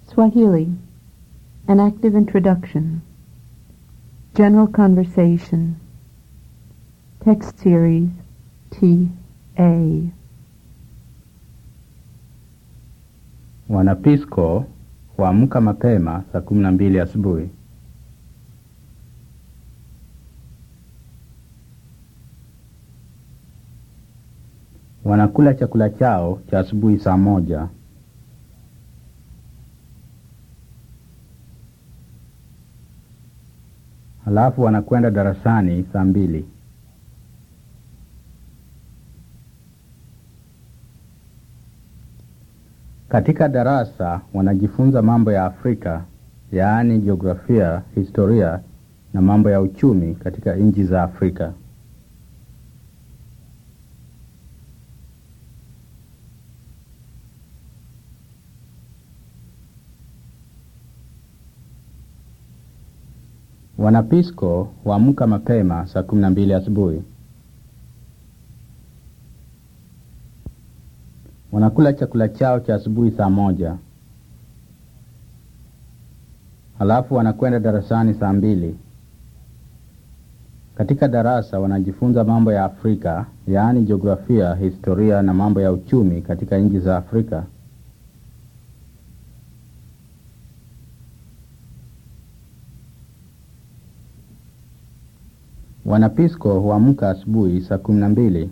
Swahili An active introduction. General conversation. Text series T.A. Wanapisco huamka mapema saa kumi na mbili asubuhi. Wanakula chakula chao cha asubuhi saa moja. Halafu wanakwenda darasani saa mbili. Katika darasa wanajifunza mambo ya Afrika, yaani jiografia, historia na mambo ya uchumi katika nchi za Afrika. Wanapisco huamka mapema saa kumi na mbili asubuhi. Wanakula chakula chao cha asubuhi saa moja. Halafu wanakwenda darasani saa mbili. Katika darasa wanajifunza mambo ya Afrika, yaani jiografia, historia na mambo ya uchumi katika nchi za Afrika. Wanapisco huamka asubuhi saa kumi na mbili.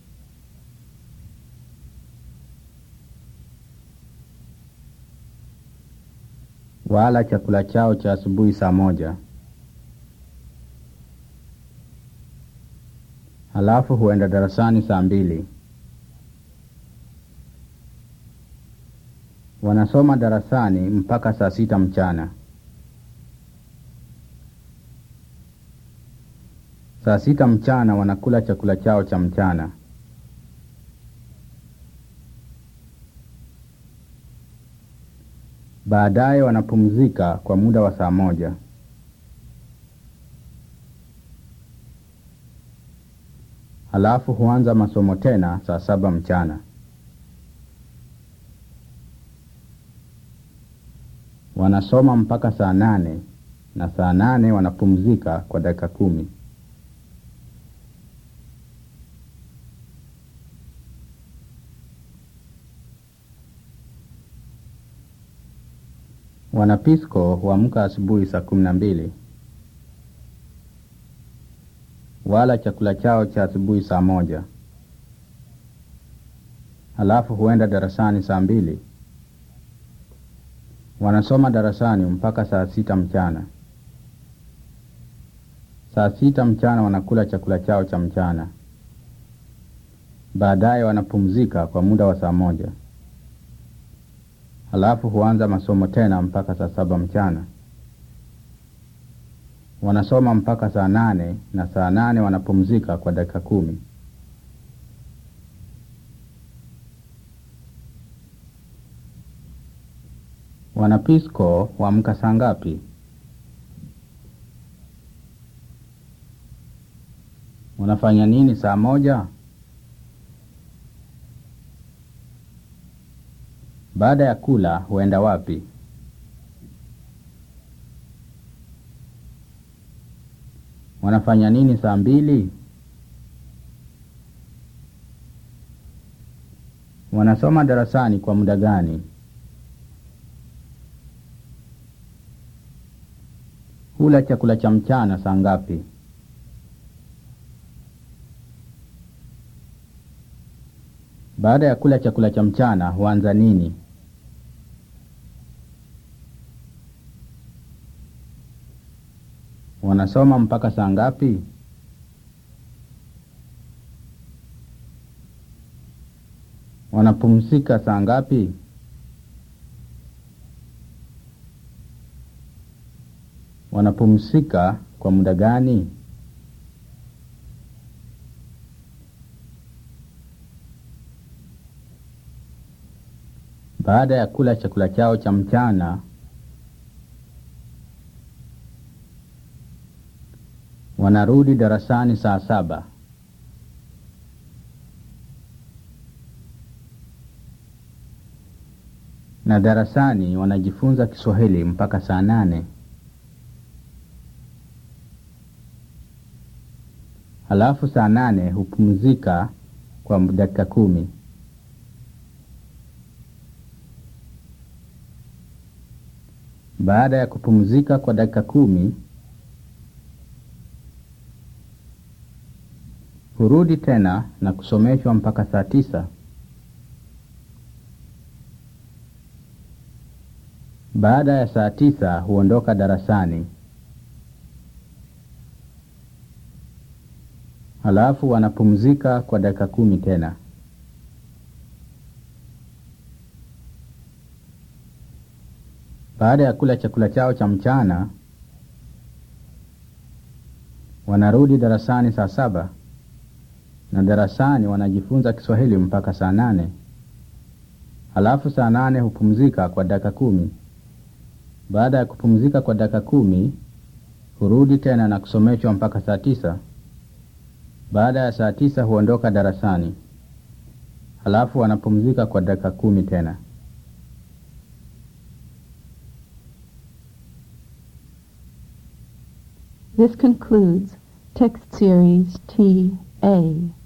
Wala chakula chao cha asubuhi saa moja. Halafu huenda darasani saa mbili. Wanasoma darasani mpaka saa sita mchana. Saa sita mchana wanakula chakula chao cha mchana. Baadaye wanapumzika kwa muda wa saa moja. Halafu huanza masomo tena saa saba mchana. Wanasoma mpaka saa nane na saa nane wanapumzika kwa dakika kumi. Wanapisco huamka asubuhi saa kumi na mbili. Wala chakula chao cha asubuhi saa moja. Halafu huenda darasani saa mbili. Wanasoma darasani mpaka saa sita mchana. Saa sita mchana wanakula chakula chao cha mchana. Baadaye wanapumzika kwa muda wa saa moja. Halafu huanza masomo tena mpaka saa saba mchana. Wanasoma mpaka saa nane na saa nane wanapumzika kwa dakika kumi. Wanapisco huamka saa ngapi? Wanafanya nini saa moja? Baada ya kula huenda wapi? Wanafanya nini saa mbili? Wanasoma darasani kwa muda gani? Hula chakula cha mchana saa ngapi? Baada ya kula chakula cha mchana huanza nini? Wanasoma mpaka saa ngapi? Wanapumzika saa ngapi? Wanapumzika kwa muda gani? Baada ya kula chakula chao cha mchana wanarudi darasani saa saba. na darasani wanajifunza Kiswahili mpaka saa nane. Halafu saa nane hupumzika kwa dakika kumi. Baada ya kupumzika kwa dakika kumi, hurudi tena na kusomeshwa mpaka saa tisa. Baada ya saa tisa huondoka darasani. Halafu wanapumzika kwa dakika kumi tena. Baada ya kula chakula chao cha mchana, wanarudi darasani saa saba na darasani wanajifunza Kiswahili mpaka saa nane. Halafu saa nane hupumzika kwa dakika kumi. Baada ya kupumzika kwa dakika kumi, hurudi tena na kusomeshwa mpaka saa tisa. Baada ya saa tisa huondoka darasani. Halafu wanapumzika kwa dakika kumi tena. This concludes text series T A.